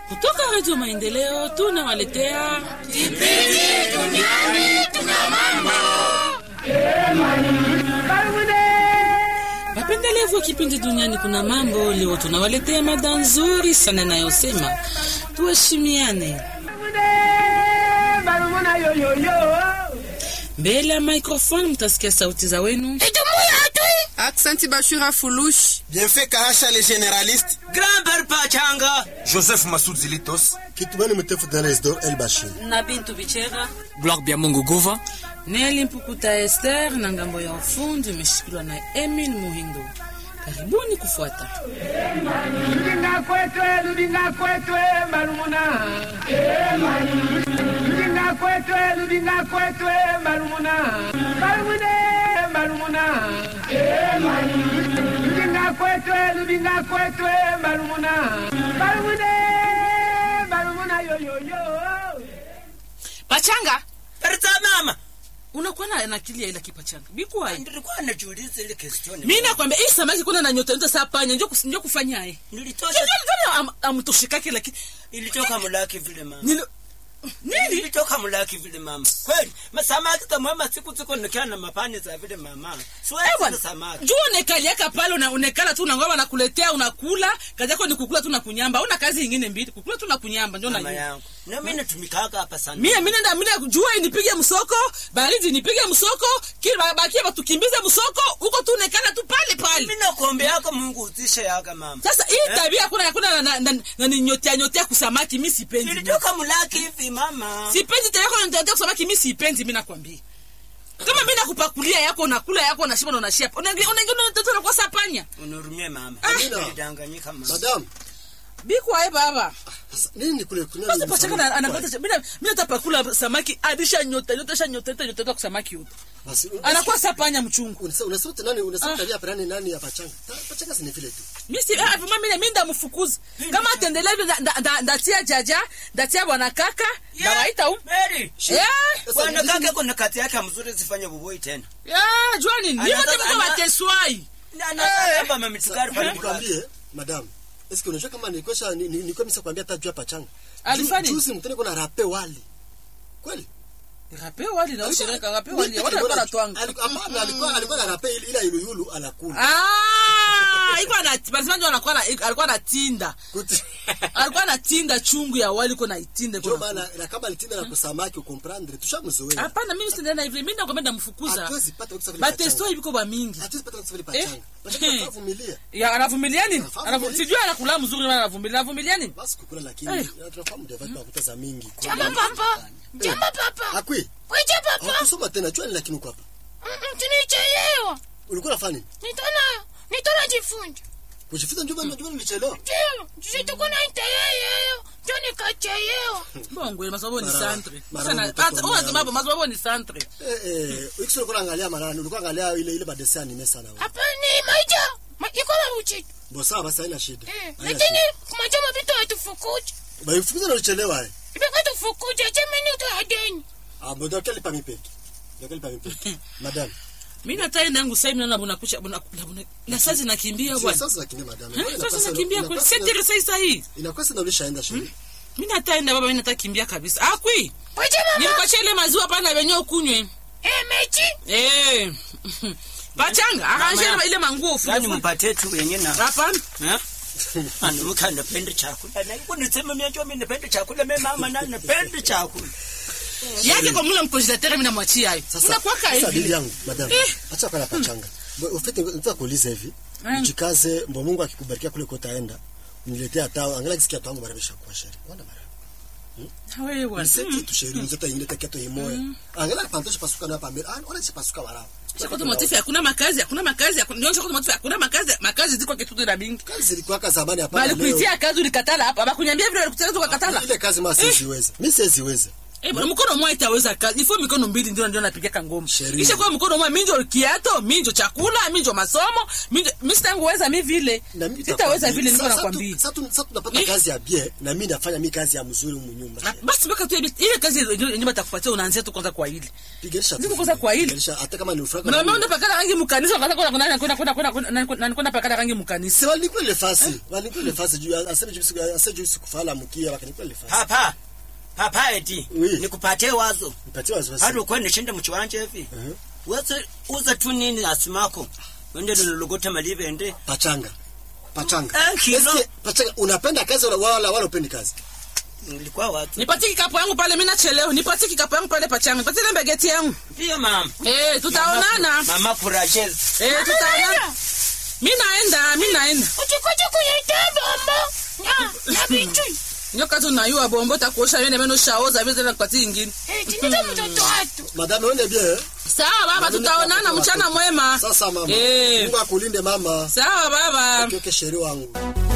Kutoka Redio Maendeleo tunawaletea Kipindi Duniani Tuna Mambo. wapendelevu wa kipindi Duniani Kuna Mambo. Leo tunawaletea mada nzuri sana inayosema tuheshimiane. Mbele ya microphone mtasikia sauti za wenu. Aksanti Bashura Fulush. Bienfait Kahasha le généraliste. Grand-père Pachanga. Joseph Massoud Zilitos. Kitubani Mtefu Danesdor El Bashir. na Bintu Bichera Gloire bien Mungu Gova. Neli Mpukuta Esther na ngambo ya ufundi imeshikiliwa na Emin Muhindo. Karibuni kufuata. Ludinga kwetwe, ludinga kwetwe, malumuna. Ludinga kwetwe, ludinga kwetwe, malumuna. Malumune, malumuna. Ludinga kwetwe, ludinga kwetwe, malumuna. Malumune, malumuna yo yo yo. Pachanga, Perza mama. unakuwa na na akili ya ila kipachanga. Bikuwa Nilikuwa najiuliza ile question. mimi nakwambia hii samaki kuna na nyota nyota saa panya ndio kus- ndio kufanya yeye. Nilitosha Ndio amtoshikake lakini ilitoka mulaki vile mama. nilo nini? Nilitoka mulaki vile mama. Kweli, masamaki kama mama siku ziko nikiwa na mapani za vile mama. Eh Siwezi bwana, na samaki. juu unekaliaka pale una, unekala tu unangoma nakuletea unakula, kazi yako ni kukula tu na kunyamba. Una kazi nyingine mbili, kukula tu na kunyamba ndio Mama najua. yangu. Na mimi natumikaka hapa sana. Mimi mimi nenda mimi jua inipige msoko, baridi nipige msoko, kila bakia batukimbize msoko, huko tu unekala tu pale pale. Mimi nakuombeaka Mungu uzishe yaka mama. Sasa hii tabia kuna kuna na, na, na, na ni nyotea nyotea kusamaki mimi sipendi. Nilitoka mulaki hivi mama. Sipendi tabia kuna nyotea kusamaki mimi sipendi mimi nakwambia. Kama mimi nakupakulia yako unakula yako unashiba na unashia. Unaingia unaingia unatoto unakuwa sapanya. Unurumie mama. Amina. Nilidanganyika mama. Madam, Biko ai baba. sasa nini kule kunywa? Sasa pachaka anapata mimi mimi natapakula samaki adisha nyota nyota sha nyota nyota nyota kwa samaki yote. Basi Anakuwa sapanya mchungu. unasema unasema nani unasema Ah. tabia parani nani ya pachanga? Ta- Pachanga si ni vile tu. Mimi si ah mimi mimi mimi ndamfukuza. Kama atendelea hivyo nda- nda- nda- ndatia jaja, ndatia bwana kaka, ndawaita huko. Mary. Eh? Sasa Bwana nini- kaka kuna kati yake mzuri zifanye buboi tena. Ya, jua nini? Mimi Anataka- wote mko ana- wateswai. Na na kama mamitukari pale mlaki. Nikwambie, madam. Eske unajua kama nilikuwa ni- ni- nilikuwa misa kwambia hata juu ya pachanga. Alifanya Ju- nini? Juzi mtoni kuna rape wali. Kweli? Rape wali na ushirika rape Mimi wali. peke Watu yangu walikuwa natwanga. alikuwa- Hapana, alikuwa alikuwa na rape ile ile yuluyulu anakula. Ah, iko na basi ndio anakuwa na alikuwa anatinda. Kuti. Alikuwa anatinda chungu ya wali iko na itinda Ndio iko. na- maana na kama alitinda na kusamaki ukomprendre tushamzoea. Hapana, mimi sinaenda hivi. Mimi nakwambia ndamfukuza. Hatuwezi pata ukisa vile Batesto pachanga. ibiko ba mingi. Hatuwezi pata ukisa vile Eh? pachanga. Pachanga Eh. tunavumilia. Ya anavumilia nini? Anavumilia. Anavu- Sijui anakula mzuri wala anavumilia. Anavumilia nini? Basi kukula lakini Eh. na tunafahamu ndio vitu kutaza mingi. Jambo papa. Jambo papa. Akwi. Weje papa. Hakusoma tena jua ni lakini uko hapa. Mm, Tunichelewa. Ulikuwa unafanya nini? Nitona nitona jifunza. Kujifunza njoo bana njoo nilichelewa. Ndio, sisi tuko na iteyeyo. Ndio nikachelewa. Bongo ile masababu ni Mara- santre. mara Sasa mtoto hata wa unasema mama. masababu ni santre. Eh eh, ukisema ulikuwa unaangalia marani, ulikuwa unaangalia ile ile badesi anime sana wewe. Hapa ni maja. Ma iko na buchito. Bo sawa basi haina shida. Eh, Haina lakini shida. kumaja mavitu hatufukuja. Ba ufukuza na ulichelewa eh. Ibeka tufukuja chemeni utahadeni. Ah, bodo kali pa mipeki. Ndio kali pa mipeki. Madam. Mimi natai nangu sasa mimi naona bunakucha buna buna na sasa zinakimbia Sio bwana. sasa lakini madam. Eh, Inakuwa Sasa sana- nakimbia inakuwa kwa sana- sasa sasa sasa hii. Inakuwa sana ulishaenda shule. Mimi nataenda baba mimi nataka kimbia kabisa. Ah kwi. Weje mama. Nilikuachia ile maziwa pana wenyewe ukunywe. Eh, mechi. Eh. Pachanga, akaanza ile- ile manguo Yaani fufu. mpatie tu yenye na. Hapana. Eh? Ana mka napenda chakula. Na iko nisema mimi najua mimi napenda chakula mimi mama na napenda chakula. Yake kwa mula mkonjitatere mimi namwachia hayo. Sasa Unakuwa sasa bibi hivi. yangu madam. Eh. Acha kwa pachanga. Bo ufite nataka kuuliza hivi. Mm. Jikaze mbo Mungu akikubarikia kule kotaenda. Uniletea hata angalia kisikia tangu barabisha kwa sheri. Wana mara. Wewe bwana. Niseti tu sheri mzeta ingine takiato imoya. Angalia pantosha pasuka na hapa mbele. Ah, ona si pasuka wala. Kwa motifu hakuna makazi, hakuna makazi, hakuna ndio kwa motifu hakuna makazi, makazi ziko kitu na bingi. Kazi zilikuwa ka zamani hapa. Bali kuitia kazi ulikatala hapa, bakunyambia vile ulikutaka tukakatala. Ile kazi mimi siwezi. Mimi siwezi. Eh, bwana mkono mmoja itaweza kazi. Ifo mikono mbili ndio ndio napigaka ngoma. Sheria. Kisha kwa mkono mmoja minjo kiato, minjo chakula, minjo masomo, minjo mimi sitangeweza mimi vile. Na mimi Sitaweza nitakwambia. vile niko Sasa nakwambia. tu- Sasa tu- sasa tunapata Eh. kazi ya bien na mimi nafanya mi kazi ya mzuri humu nyumba. Ah, Basi mpaka tu ile ile kazi yenyewe batakupatia unaanzia tu kwanza kwa hili. Piganisha Niko tu kwanza vile. kwa hili. Piganisha, hata kama ni ufraka. Na mimi ndo pakala rangi mkanisa wakati kuna kuna kuna kuna kuna kuna kuna kuna pakala rangi mkanisa. Si walikula ile fasi. Walikula ile fasi juu aseme juu siku aseme juu siku fala mkia wakanikula ile fasi. papa papa eti Oui. nikupatie wazo Nipatie wasiwasi. hadi ukuwe nishinda mchiwanje hivi Wese uza tu nini asimako wende nilogota malivende Pachanga. Pachanga. Eh, kilo. Eske, pachanga unapenda kazi wala wala wala upendi kazi? nilikuwa watu Nipatie kikapu yangu pale mimi nachelewa. Nipatie kikapu yangu pale pachanga. Nipatie ile mbegeti yangu. ndio mama Eh, tutaonana. mama kurajes Eh, tutaonana. Mimi naenda, mimi naenda. uchikoje kuyaita bombo na na vitu Nyoka tu nayua bombo takuosha yende meno shaoza vile tena kupatia ingine. eh tinita mtoto watu Madame wende bien. Sawa baba, tutaonana mchana mwema. Sasa mama. Eh. Mungu akulinde mama. Sawa baba. Okay, okay, sheri wangu.